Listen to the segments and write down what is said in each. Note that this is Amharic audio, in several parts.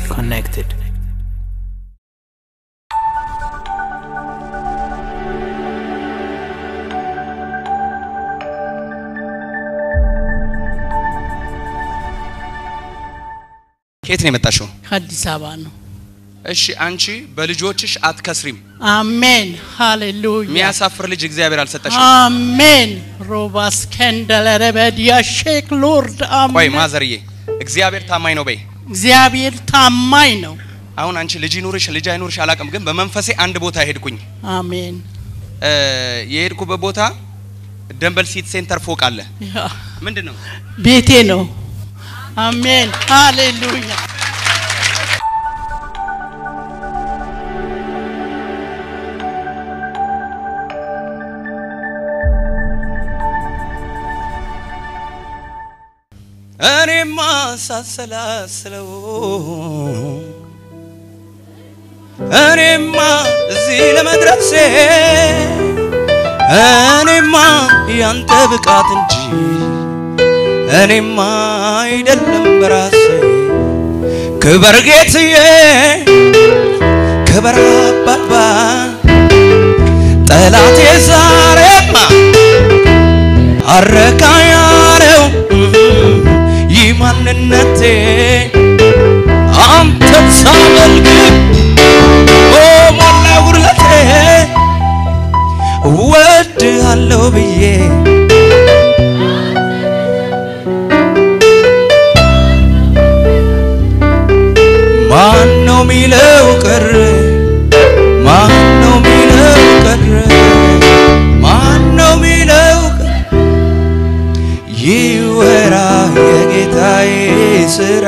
connected. ከየት ነው የመጣሽው? ከአዲስ አበባ ነው። እሺ አንቺ በልጆችሽ አትከስሪም። አሜን ሃሌሉያ የሚያሳፍር ልጅ እግዚአብሔር አልሰጠሽም። አሜን ሮባስ ከንደለረ በዲያ ሼክ ሎርድ ቆይ አሜን ማዘርዬ እግዚአብሔር ታማኝ ነው በይ። እግዚአብሔር ታማኝ ነው። አሁን አንቺ ልጅ ይኑርሽ ልጅ አይኑርሽ አላውቅም፣ ግን በመንፈሴ አንድ ቦታ ሄድኩኝ። አሜን እ የሄድኩበት ቦታ ደንበል ሲቲ ሴንተር ፎቅ አለ። ያ ምንድን ነው ቤቴ ነው። አሜን ሃሌሉያ እኔማ ሳሰላስለው እኔማ እዚህ ለመድረሴ እኔማ ያንተ ብቃት እንጂ እኔማ አይደለም በራሴ ክበር ጌትዬ ክበር አባባ ጠላቴ ዛሬማ አረካ ያለው ይህ ማንነቴ አንተን ሳመልክ ኦ ሞላ ጉድለቴ እወድሃለሁ ብዬ ማን ነው ሚለው ቀረ ማን ነው ሚለው ቀረ ማን ነው ሚለው ቀረ ይወራ የጌታዬ ስራ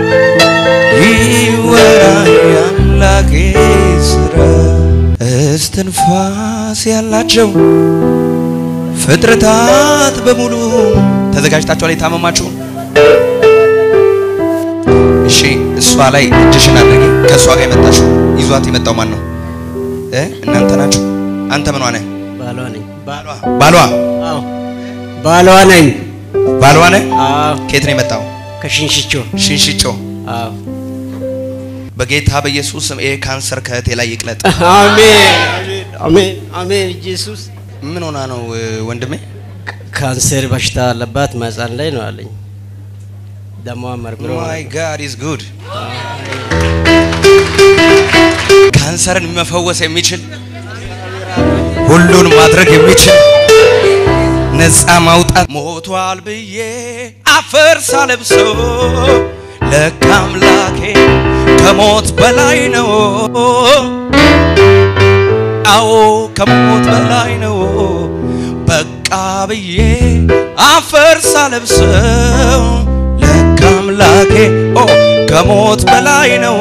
ይወራ የአምላኬ ስራ እስትንፋስ ያላቸው ፍጥረታት በሙሉ ተዘጋጅታችኋል የታመማችሁ እሺ እሷ ላይ እጅሽን አድርጊ ከእሷ ጋር የመጣችሁ ይዟት የመጣው ማን ነው እ እናንተ ናችሁ አንተ ምኗ ነህ ባሏ ነኝ። ባሏ ባሏ አዎ ባሏ ነኝ። ባሏ ነህ አዎ ከየት ነው የመጣው ከሽንሽቾ ሽንሽጮ አዎ በጌታ በኢየሱስ ስም ይሄ ካንሰር ከእህቴ ላይ ይቅለጥ አሜን አሜን አሜን። ኢየሱስ ምን ሆና ነው እ, ወንድሜ ካንሰር በሽታ አለባት ማህፀን ላይ ነው አለኝ። ደሟ መርምሮ ማይ ጋድ ኢዝ ጉድ ካንሰርን መፈወስ የሚችል ሁሉን ማድረግ የሚችል ነፃ ማውጣት ሞቷል ብዬ አፈር ሳለብሰው ለካ አምላኬ ከሞት በላይ ነው አዎ ከሞት በላይ ነው በቃ ብዬ አፈር ሳለብሰው ለካ አምላኬ ኦ ከሞት በላይ ነው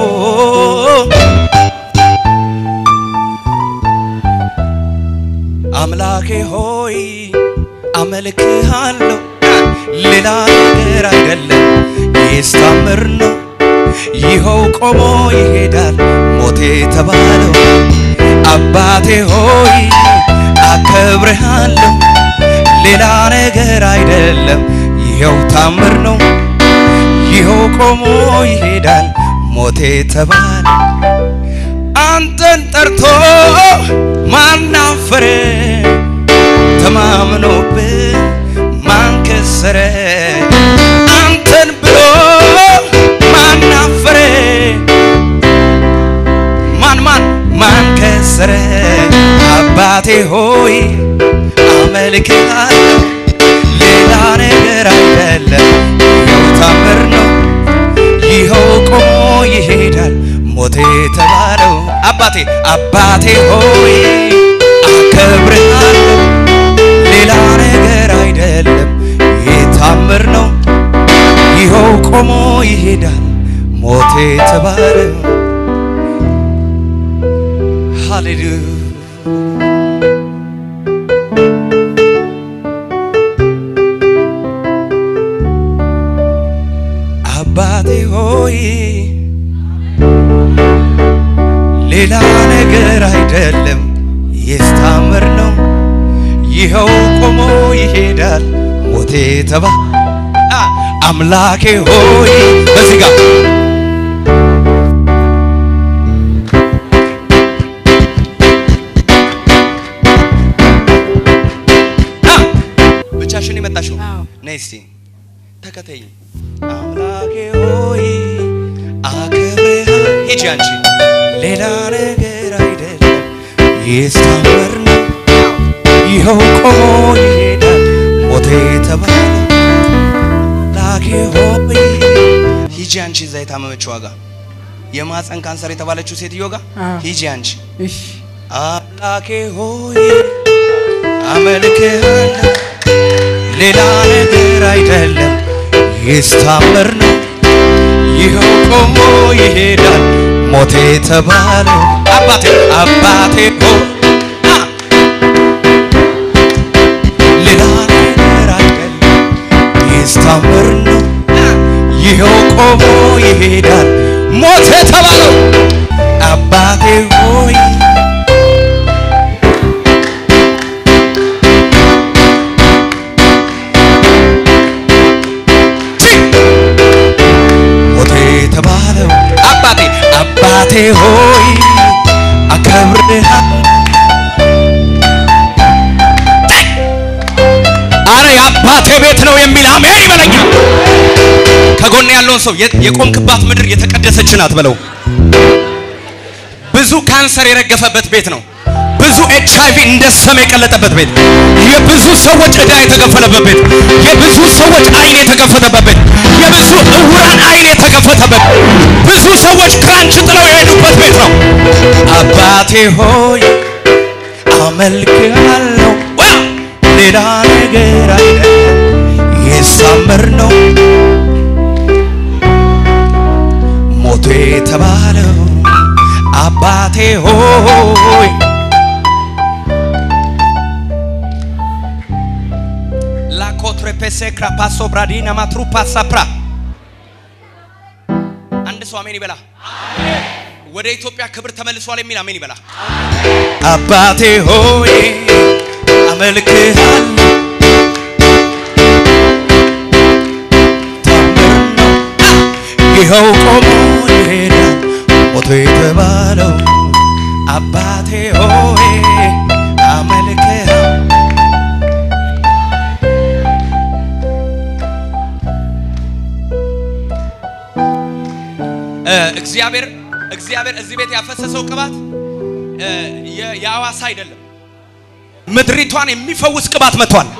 አምላኬ ሆይ አመልክሃለሁ ሌላ ነገር አይደለም ይህስ ታምር ነው ይኸው ቆሞ ይሄዳል ሞቴ ተባለው አባቴ ሆይ አከብርሃለሁ ሌላ ነገር አይደለም ይኸው ታምር ነው ይኸው ቆሞ ይሄዳል ሞቴ ተባለ አንተን ጠርቶ ማናፈረ ተማምኖብህ ማን ከሰረ አንተን ብሎ ማናፈረ ማን ማን ማን ከሰረ አባቴ ሆይ አመልክሃለሁ ሌላ ነገር አይደለም ይኸው ታምር ነው ይኸው ቆሞ ይሄዳል ሞቴ የተባለው አባቴ አባቴ ሆይ አከብርሃለሁ ሌላ ነገር አይደለም ይህ ታምር ነው ይኸው ቆሞ ይሄዳል ሞቴ የተባለው ሃሌሉያ አባቴ ሆይ ሌላ ነገር አይደለም የስታምር ነው ይኸው ቆሞ ይሄዳል ሞቴ ተባ አ- አምላኬ ሆይ በዚህ ጋር ሂጂ አንቺ ሌላ ነገር አይደለም ይስታመር ነው ይኸው ቆሞ ይሄዳል ሞቴ የተባለ ላኬ ሆይ ሂጂ አንቺ እዛ የታመመችው ዋጋ የማፀን ካንሰር የተባለችው ሴትዮ ጋር አዎ። ሂጂ አንቺ እሺ አምላኬ ሆይ አመልክሃለሁ ሌላ ነገር አይደለም ይስታመር ነው ይኸው ቆሞ ይሄዳል ሞቴ የተባለው አባቴ አባቴ ሆይ አ! ሌላ ነገር አይደለም ይስታመር ነው ይኸው ቆሞ ይሄዳል ሞት የተባለው አባቴ ሆይ ቺ! ሞቴ የተባለው አባቴ አባቴ ሆይ አከብርሃለሁ አረ የአባቴ ቤት ነው የሚል አሜን ይበለኛል። ከጎን ያለውን ሰው የ- የቆምክባት ምድር የተቀደሰች ናት በለው። ብዙ ካንሰር የረገፈበት ቤት ነው። ብዙ ኤች አይቪ እንደ ሰም የቀለጠበት ቤት፣ የብዙ ሰዎች ዕዳ የተከፈለበት ቤት፣ የብዙ ሰዎች አይን የተከፈተበት ቤት፣ የብዙ እውራን አይን የተከፈተበት፣ ብዙ ሰዎች ክራንች ጥለው የሄዱበት ቤት ነው። አባቴ ሆይ አመልክሃለሁ ዋ! ሌላ ነገር አይደለም ይሳመር ነው ሞቶ የተባለው አባቴ ሆይ ላኮትሬፔሴ ክራፓሶ ብራዲና ማትሩፓ ሳፕራ አንድ ሰው አሜን ይበላ። ወደ ኢትዮጵያ ክብር ተመልሷል የሚል አሜን ይበላ። አባቴ ሆይ አመልክሃለሁ ታምር ነው ይኸው ቆሞ ይሄዳል ሞቶ የተባለው አባቴ ሆይ አመልክሃለሁ እ እግዚአብሔር እግዚአብሔር እዚህ ቤት ያፈሰሰው ቅባት እ የ- የአዋሳ አይደለም፣ ምድሪቷን የሚፈውስ ቅባት መጥቷል።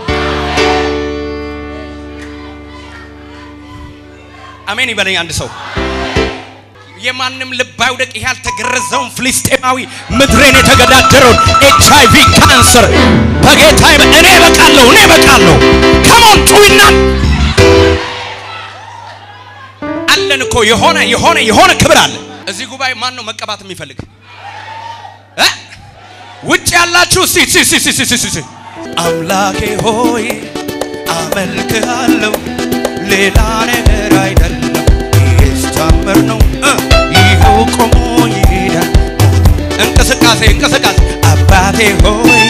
አሜን ይበለኝ አንድ ሰው። የማንም ልብ አይውደቅ። ይሄ ያልተገረዘውን ፍልስጤማዊ ምድሬን የተገዳደረውን ኤች አይ ቪ ካንሰር በጌታ እኔ እበቃለሁ፣ እኔ እበቃለሁ። ከሞን ጩይና አለን እኮ የሆነ የሆነ የሆነ ክብር አለ። እዚህ ጉባኤ ማን ነው መቀባት የሚፈልግ እ? ውጭ ያላችሁ እስቲ እስቲ እስቲ እስቲ እስቲ እስቲ አምላኬ ሆይ አመልክሃለሁ ሌላ ነገር አይደለም ይስታመር ነው እ፣ ይኸው ቆሞ ይሄዳል እንቅስቃሴ እንቅስቃሴ አባቴ ሆይ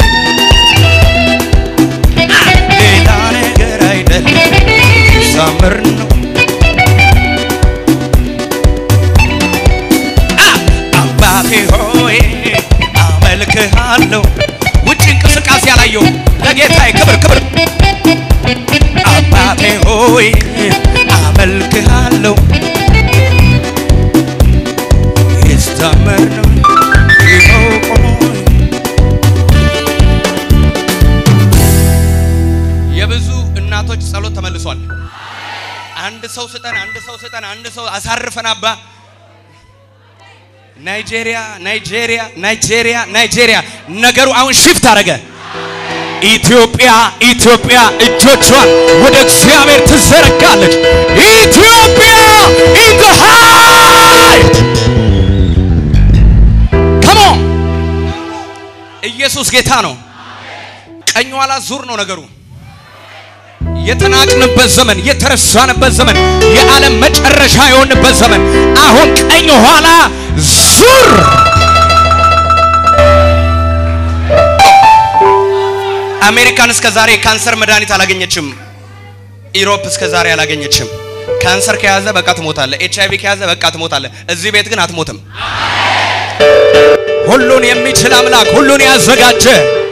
ሌላ ነገር አይደለም ይስታመር ነው አባቴ ሆይ አመልክሃለሁ። ውጭ እንቅስቃሴ ያላየው ለጌታዬ ክብር ክብር። አባቴ ሆይ አመልክሃለሁ። ይስታመር ነው ይኸው ቆሞ የብዙ እናቶች ጸሎት ተመልሷል። አንድ ሰው ስጠን፣ አንድ ሰው ስጠን፣ አንድ ሰው አሳርፈን አባ ናይጄሪያ ናይጄሪያ ናይጄሪያ ናይጄሪያ ነገሩ አሁን ሽፍት አደረገ። ኢትዮጵያ ኢትዮጵያ እጆቿን ወደ እግዚአብሔር ትዘረጋለች። ኢትዮጵያ ኢን ዘ ሃይ ካም ኦን ኢየሱስ ጌታ ነው። ቀኝ ኋላ ዙር ነው ነገሩ። የተናቅንበት ዘመን፣ የተረሳንበት ዘመን፣ የዓለም መጨረሻ የሆንበት ዘመን አሁን ቀኝ ኋላ ዙር። አሜሪካን እስከ ዛሬ ካንሰር መድኃኒት አላገኘችም። ኢሮፕ እስከ ዛሬ አላገኘችም። ካንሰር ከያዘ በቃ ትሞታለ። ኤች አይቪ ከያዘ በቃ ትሞታለ። እዚህ ቤት ግን አትሞትም። ሁሉን የሚችል አምላክ ሁሉን ያዘጋጀ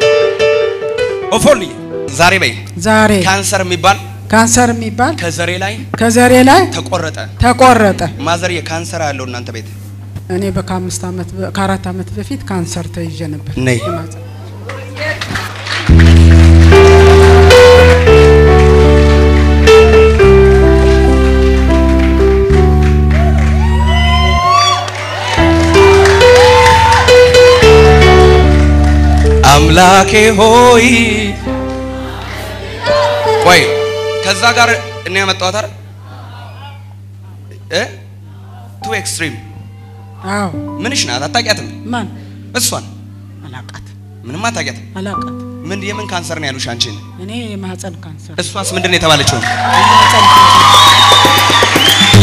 ኦፎሊ ዛሬ በይ ዛሬ ካንሰር የሚባል ካንሰር የሚባል ከዘሬ ላይ ከዘሬ ላይ ተቆረጠ። ተቆረጠ። ማዘር የካንሰር ያለው እናንተ ቤት እኔ በከአምስት ዓመት በ- ከአራት ዓመት በፊት ካንሰር ተይዤ ነበር። ነይ። የማህፀን አምላኬ ሆይ ቆይ ከዛ ጋር እኔ ያመጣኋት አይደል እ ቱ ኤክስትሪም አዎ ምንሽ ናት አታውቂያትም ማን እሷን አላቃት ምንም አታውቂያትም አላቃት ምን የምን ካንሰር ነው ያሉሽ አንቺን እኔ የማህፀን ካንሰር እሷስ ምንድን ነው የተባለችው የማህፀን ካንሰር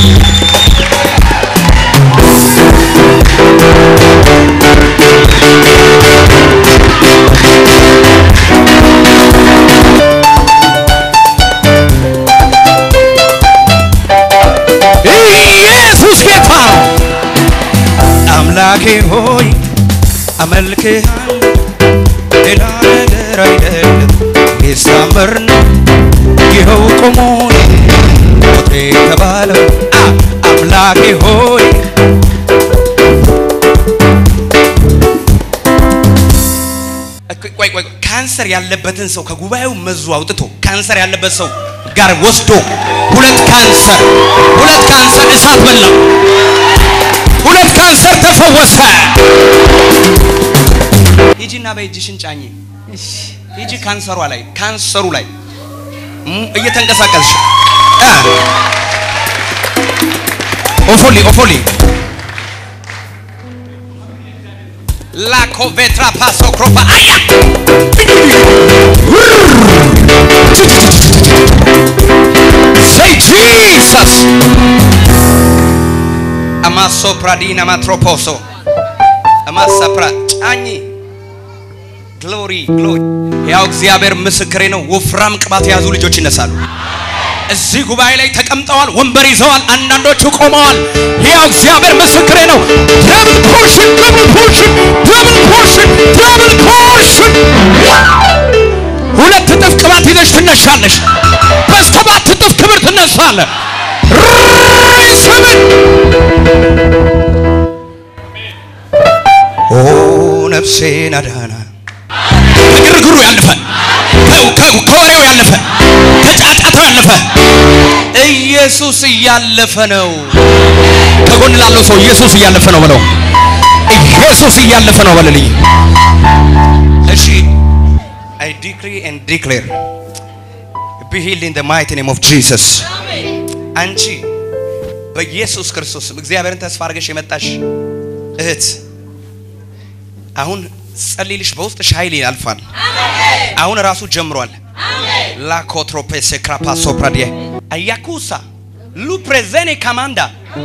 ኢየሱስ ጌታ ነው አምላኬ ሆይ አመልክሃለሁ ሌላ ነገር አይደለም ይሳመር ነው ይኸው ቆሞ ሞቴ የተባለው አ አምላኬ ሆይ ቆይ ቆይ ቆይ ካንሰር ያለበትን ሰው ከጉባኤው መዙ አውጥቶ ካንሰር ያለበት ሰው ጋር ወስዶ ሁለት ካንሰር ሁለት ካንሰር እሳት በላው። ሁለት ካንሰር ተፈወሰ። ሂጂና በእጅሽን ጫኝ። እሺ ሂጂ ካንሰሯ ላይ ካንሰሩ ላይ ሙ- እየተንቀሳቀስሽ አ ኦፎሊ ኦፎሊ ላኮ ቬትራ ፓሶ ክሮፓ አያ Say Jesus. አማሶ ፕራዲና ማትሮፖሶ አማሳ ፕራ ጫኝ ግሎሪ ግሎሪ ያው እግዚአብሔር ምስክሬ ነው። ወፍራም ቅባት የያዙ ልጆች ይነሳሉ። እዚህ ጉባኤ ላይ ተቀምጠዋል፣ ወንበር ይዘዋል፣ አንዳንዶቹ ቆመዋል። ያው እግዚአብሔር ምስክሬ ነው። ደብል ፖርሽን ደብል ፖርሽን ደብል ፖርሽን ደብል ፖርሽን ሁለት እጥፍ ቅባት ይዘሽ ትነሻለሽ። በሰባት እጥፍ ክብር ትነሳለህ። ስምን ኦ ነፍሴን አዳና ከግርግሩ ያለፈ ከ- ከ- ከወሬው ያለፈ ከጫጫታው ያለፈ ኢየሱስ እያለፈ ነው። ከጎን ላለው ሰው ኢየሱስ እያለፈ ነው በለው። ኢየሱስ እያለፈ ነው በልልኝ። እሺ I decree and declare be healed in the mighty name of Jesus. አንቺ በኢየሱስ ክርስቶስ ስም እግዚአብሔርን ተስፋ አድርገሽ የመጣሽ እህት አሁን ጸልይልሽ በውስጥሽ ኃይል ያልፋል። አሁን ራሱ ጀምሯል። ላኮትሮፔሴ ክራፓሶ ፕራዲየ አያኩሳ ሉ ፕሬዘኔ ካማንዳ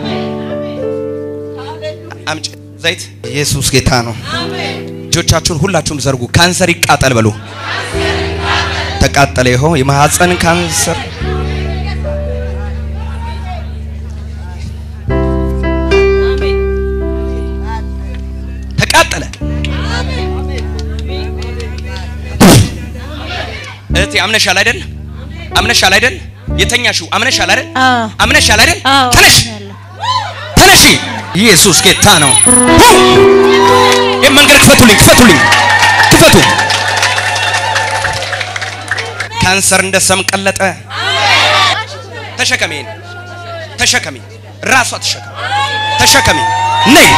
አምጪ ዘይት። ኢየሱስ ጌታ ነው። እጆቻችሁን ሁላችሁም ዘርጉ። ካንሰር ይቃጠል በሉ። ተቃጠለ። ይኸው የማህፀን ካንሰር ተቃጠለ። እህቴ አምነሻል አይደል? አምነሻል አይደል? የተኛሽው አምነሻል አይደል? አዎ። አምነሻል አይደል? አዎ፣ ተነሽ አምናለሁ። ተነሺ። ኢየሱስ ጌታ ነው። ሁ! ይህ መንገድ ክፈቱልኝ፣ ክፈቱልኝ፣ ክፈቱ። ካንሰር እንደ ሰም ቀለጠ። ተሸከሚ፣ ይሄን ተሸከሚ፣ ራሷ ተሸከሚ፣ ተሸከሚ። ነይ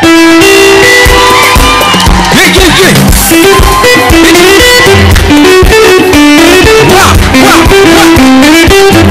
ይህ ይህ ይህ ዋ ዋ ዋ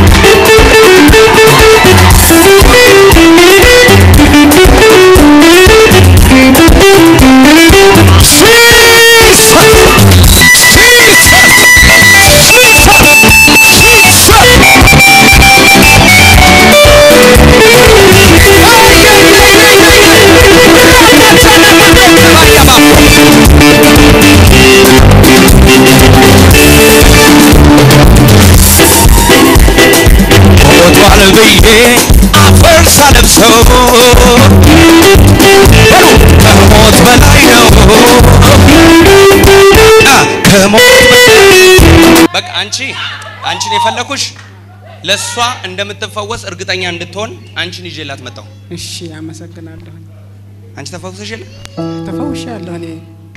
ሞቷል ብዬ አፈር ሳለብሰው በሉ ከሞት በላይ ነው አ ከሞት በላይ በቃ አንቺ አንቺን የፈለኩሽ ለእሷ እንደምትፈወስ እርግጠኛ እንድትሆን አንቺን ይዤላት መጣሁ። እሺ አመሰግናለሁ አንቺ ተፈውሰሽ የለ ተፈውሻለሁ እኔ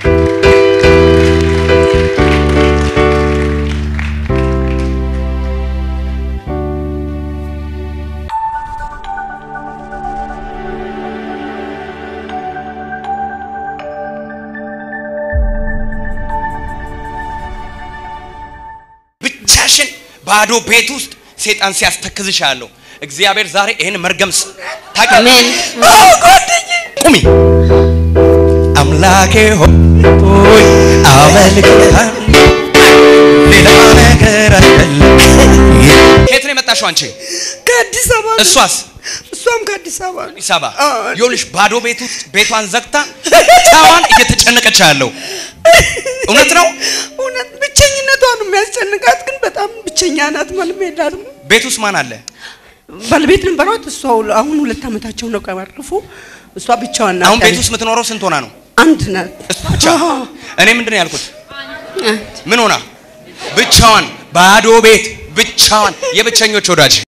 ብቻሽን ባዶ ቤት ውስጥ ሴጣን ሲያስተክዝሽ ያለው እግዚአብሔር ዛሬ ይህን መርገም ስ- ታውቂያለሽ? ቁሚ አምላኬ ሆይ አመልክሃለሁ ሌላ ነገር አይደለም ከየት ነው የመጣሽው አንቺ ከአዲስ አበባ ነው። እሷስ እሷም ከአዲስ አበባ ነው። አዲስ አበባ አዎ። ይኸውልሽ ባዶ ቤት ውስጥ ቤቷን ዘግታ ብቻዋን እየተጨነቀች ያለው እውነት ነው እውነት ብቸኝነቷ ነው የሚያስጨንቃት፣ ግን በጣም ብቸኛ ናት። ማንም የላትም። ቤት ውስጥ ማን አለ ባለቤት ነበሯት። እሷ ሁለ- አሁን ሁለት ዓመታቸው ነው ቀባረፉ። እሷ ብቻዋን ናት። አሁን ቤት ውስጥ የምትኖረው ስንት ሆና ነው አንድ ናት። እሷ ብቻ አዎ። እኔ ምንድን ነው ያልኩት ምን ሆና ብቻዋን ባዶ ቤት ብቻዋን የብቸኞች ወዳጅ